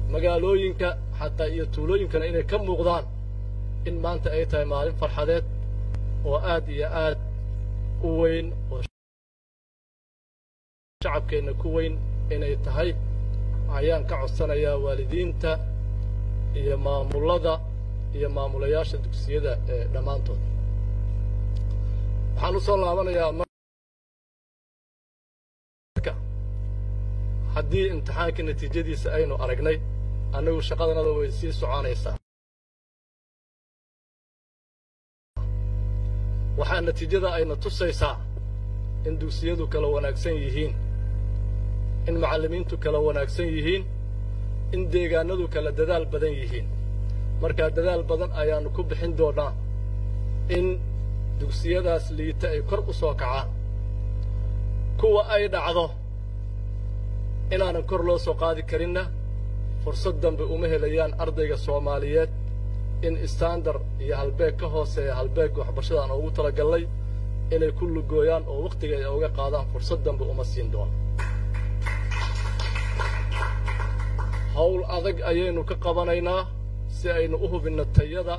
magaalooyinka xataa iyo tuulooyinkana inay ka muuqdaan in maanta ay tahay maalin farxadeed oo aad iyo aad u weyn oo shacabkeenna ku weyn inay tahay ayaan ka codsanayaa waalidiinta iyo maamullada iyo maamulayaasha dugsiyada ee dhammaantood waxaan u soo laabanayaa marka haddii imtixaanka natiijadiisa aynu aragnay annagu shaqadanada way sii soconaysaa waxaa natiijada ayna tusaysaa in dugsiyadu kala wanaagsan yihiin in macallimiintu kala wanaagsan yihiin in deegaanadu kala dadaal badan yihiin markaa dadaal badan ayaannu ku bixin doonnaa in dugsiyadaas liita ay kor u soo kacaan kuwa ay dhacdo inaanan kor loo soo qaadi karinna fursad dambe uma helayaan ardayga soomaaliyeed in istandar iyo halbeeg ka hooseeya halbeegga waxbarashada aan ugu talagallay inay ku lugooyaan oo wakhtiga ay uga qaadaan fursad dambe uma siin doono hawl adag ayaynu ka qabanaynaa si aynu u hubinno tayada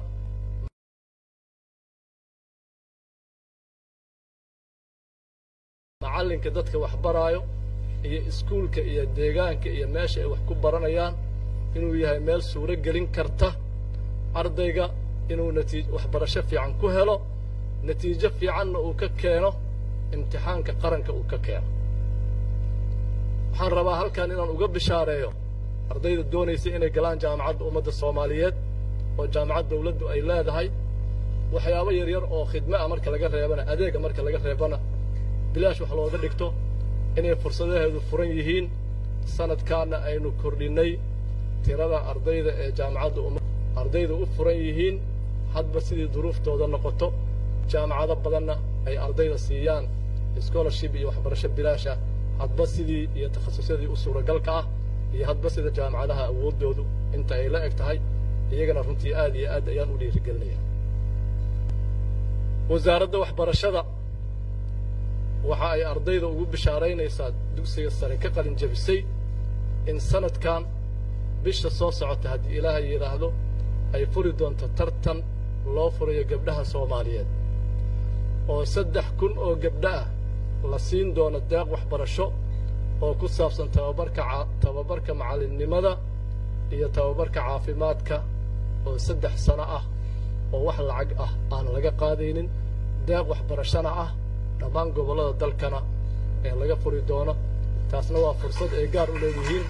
macallinka dadka wax baraayo iyo iskuulka iyo deegaanka iyo meesha ay wax ku baranayaan inuu yahay meel suuro gelin karta ardayga inuu natiij waxbarasho fiican ku helo natiijo fiicanna uu ka keeno imtixaanka qaranka uu ka keeno waxaan rabaa halkan inaan uga bishaareeyo ardayda doonaysa inay galaan jaamacadda ummadda soomaaliyeed oo jaamacad dawladdu ay leedahay waxyaabo yaryar oo khidme ah marka laga reebana adeega marka laga reebana bilaash wax looga dhigto inay fursadaheedu furan yihiin sanadkaana aynu kordhinnay tirada ardayda ee jaamacadda umma ardayda u furan yihiin hadba sidii duruuftooda noqoto jaamacado badanna ay ardayda siiyaan scholarship iyo waxbarasho bilaasha hadba sidii iyo takhasusyadii u suuragalka ah iyo hadba sida jaamacadaha awooddoodu inta ay la eg tahay iyagana runtii aad iyo aad ayaan u dhiirigelinaya wasaaradda waxbarashada waxa ay ardayda ugu bishaaraynaysaa dugsiga sare ka qalin jebisay in sanadkan bisha soo socota haddii ilaahay yidhaahdo ay furi doonto tartan loo furayo gabdhaha soomaaliyeed oo saddex kun oo gabdho ah la siin doono deeq waxbarasho oo ku saabsan tababarka tababarka macallinnimada iyo tababarka caafimaadka oo saddex sano ah oo wax lacag ah aan laga qaadaynin deeq waxbarashona ah dhammaan gobollada dalkana ee laga furi doono taasna waa fursad ay gaar u leeyihiin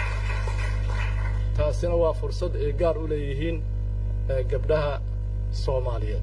taasina waa fursad ay gaar u leeyihiin gabdhaha soomaaliyeed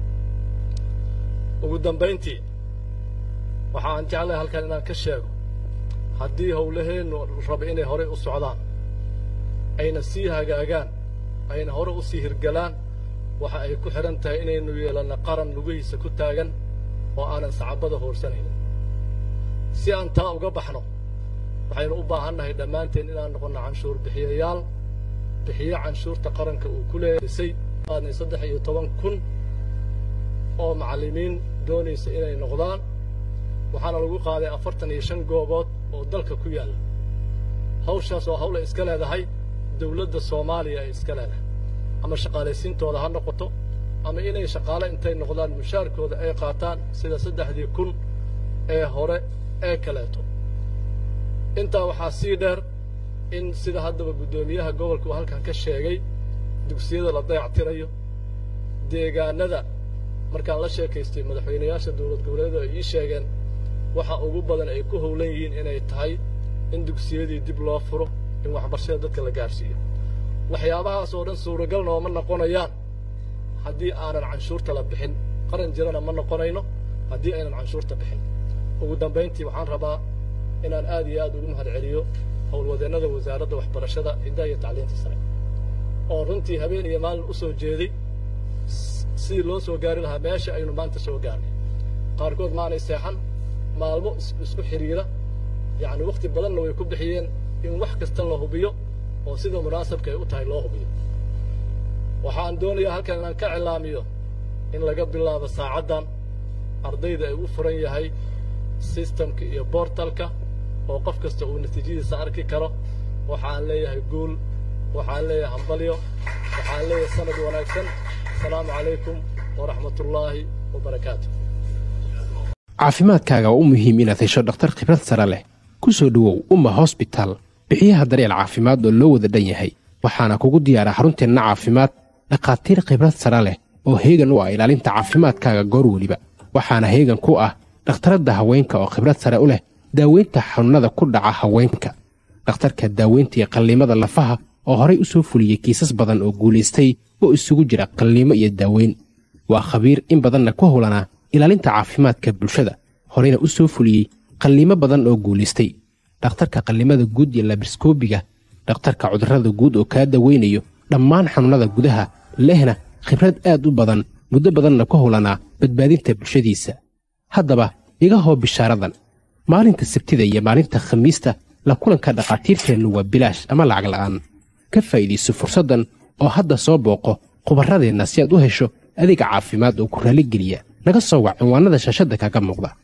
ugu dambayntii waxa aan jeclahay halkan inaan ka sheego haddii howlaheennu raba inay horey u socdaan ayna sii hagaagaan ayna hore u sii hirgalaan waxa ay ku xidhan tahay inaynu yeelanno qaran lugihiisa ku taagan oo aanan sacabada hoorsanaynin si aan taa uga baxno waxaynu u baahannahay dhammaanteen inaan noqonno canshuur bixiyayaal bixiyo canshuurta qaranka uu ku leeisay qaadnay saddex iyo toban kun oo macallimiin doonaysa inay noqdaan waxaana lagu qaaday afartan iyo shan goobood oo dalka ku yaalla hawshaas oo hawl ay iska leedahay dawladda soomaaliya ay iska leedahay ama shaqaalaysiintooda ha noqoto ama inay shaqaale intay noqdaan mushaarkooda ay qaataan sida saddexdii kun ee hore ee kaleeto intaa waxaa sii dheer in sida haddaba guddoomiyaha gobolka uu halkan ka sheegay dugsiyada la dayactirayo deegaanada markaan la sheekaystay madaxweynayaasha dowlad goboleedu ay ii sheegeen waxa ugu badan ay ku howlan yihiin inay tahay in dugsiyadii dib loo furo in waxbarashada dadka la gaadhsiiyo waxyaabahaas oo dhan suuragal nooma noqonayaan haddii aanan canshuurta la bixin qaran jirana ma noqonayno haddii aynan canshuurta bixin ugu dambayntii waxaan rabaa inaan aad iyo aad ugu mahad celiyo howlwadeennada wasaaradda waxbarashada hiddaha iyo tacliinta sare oo runtii habeen iyo maalin u soo jeeday sidii loo soo gaari lahaa meesha aynu maanta soo gaarnay qaarkood maanay seexan maalmo isku xidhiira yacni wakhti badanna way ku bixiyeen in wax kasta la hubiyo oo sida munaasabka ay u tahay loo hubiyo waxaan doonayaa halkan inaan ka cilaamiyo in laga bilaabo saacaddan ardayda ay u furan yahay sistamka iyo boortalka oo qof kasta uu natiijadiisa arki karo waxaan leeyahay guul waxaan leeyahay hambalyo waxaan leeyahay sanad wanaagsan asalaamu calaykum waraxmatullaahi wabarakaatu caafimaadkaaga waa u muhiim inaad hesho dhakhtar khibrad sare leh ku soo dhowow umma hosbitaal bixiyaha daryeel caafimaad oo loo wada dhan yahay waxaana kugu diyaara xarunteenna caafimaad dhakhaatiir khibrad sare leh oo heegan u ah ilaalinta caafimaadkaaga goor weliba waxaana heegan ku ah dhakhtaradda haweenka oo khibrad sare u leh daaweynta xanuunnada ku dhaca haweenka dhakhtarka daaweynta iyo qalliimada lafaha oo horay u soo fuliyey kiisas badan oo guulaystay oo isugu jira qalliimo iyo daaweyn waa khabiir in badanna ku howlanaa ilaalinta caafimaadka bulshada horeyna u soo fuliyey qalliimo badan oo guulaystay dhakhtarka qallimada guud iyo labriskoobiga dhakhtarka cudurrada guud oo kaa daweynayo dhammaan xanuunnada gudaha lehna khibrad aad u badan muddo badanna ku howlanaa badbaadinta bulshadiisa haddaba iga hoo bishaaradan maalinta sabtida iyo maalinta khamiista la kulanka dhakhaatiirteennu waa bilaash ama lacag la'aan ka faa'iidayso fursaddan oo hadda soo booqo khubarradeenna si aad u hesho adeega caafimaad oo ku raalligeliya naga soo wac cinwaannada shaashadda kaga muuqda